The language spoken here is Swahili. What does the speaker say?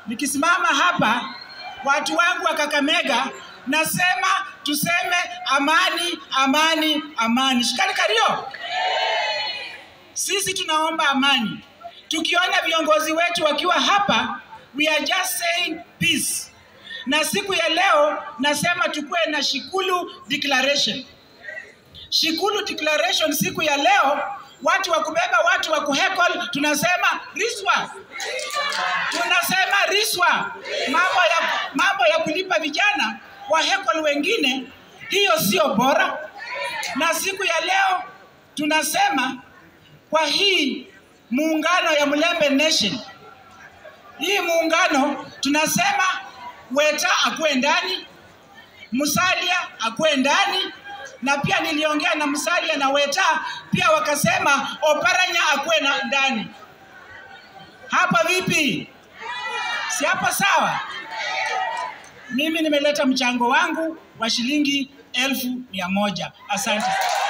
nikisimama hapa, watu wangu wa Kakamega, nasema tuseme amani, amani, amani. Shikani kario. Sisi tunaomba amani. Tukiona viongozi wetu wakiwa hapa, we are just saying peace. Na siku ya leo nasema tukuwe na Shikulu declaration. Shikulu declaration siku ya leo, watu wa kubeba watu wa kuhekol, tunasema riswa, tunasema riswa, mambo ya, mambo ya kulipa vijana wa hekol wengine, hiyo sio bora. Na siku ya leo tunasema kwa hii muungano ya Mlembe Nation, hii muungano tunasema Weta akuwe ndani, Musalia akuwe ndani, na pia niliongea na Musalia na Weta pia wakasema Oparanya akuwe na ndani. Hapa vipi? Si hapa sawa? Mimi nimeleta mchango wangu wa shilingi elfu mia moja. Asante.